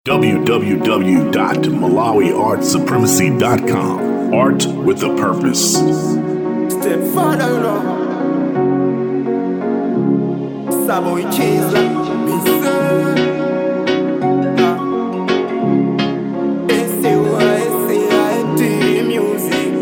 www.malawiartsupremacy.com. Art with a purpose. Step further, you know. Savoy cheese, like me say. S-A-Y-C-I-T music.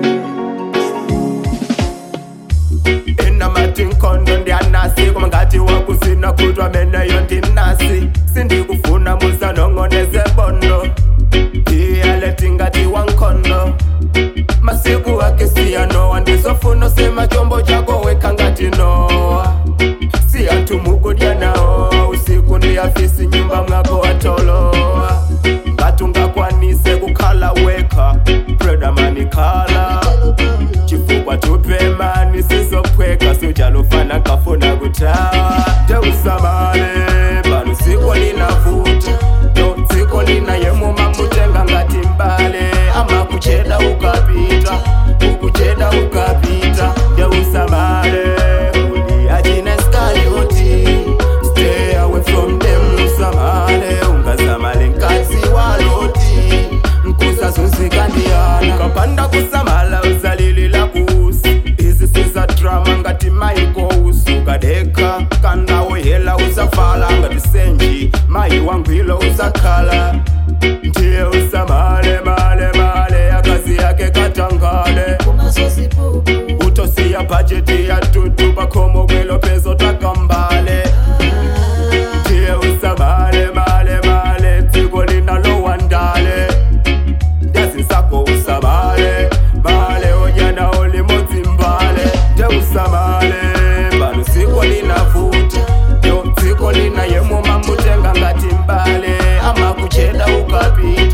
inamatinkondo ndianasi koma ngati wakusina kutwa meneyo ndinasi sindikufuna musanong'oneze bondo iyaleti ngati wankhondo masiku ake siyanowa ndizofuna usema chombo chako weka ngati nowa siyantumukodya nawo usiku ndiyafisi nyumba mwako watolowa ngati ungakwanise kukhala weka predamani khala chifukwa tupemani sizophweka sujalufana kafuna kutawa teusamale pano siko linavuta no dziko lina yemuma mutenga ngati mbale ama kucheda ukapita ukucheda ukapita ndeusamale uli achina skalioti stay away from them usamale ungasamale nkazi waloti nkusazunzika ndiyana kapanda kusamala uzalilila kuusi izi siza drama ngati maiko usukadeka kandawoyela uzafala ngati senji mayi wangwilo uzakhala ndiye usamale male male akazi yake katangale utosiya bhajeti ya tutu pakhomo kwelo pezo takambale ndiye usamale male male dziko linalowandale ndazisako usamale male onyana olimodzi mbale ndeusamale pano dziko linavuta yo dziko lina yemuma mutenga ngati mbale ama kucheda ukapita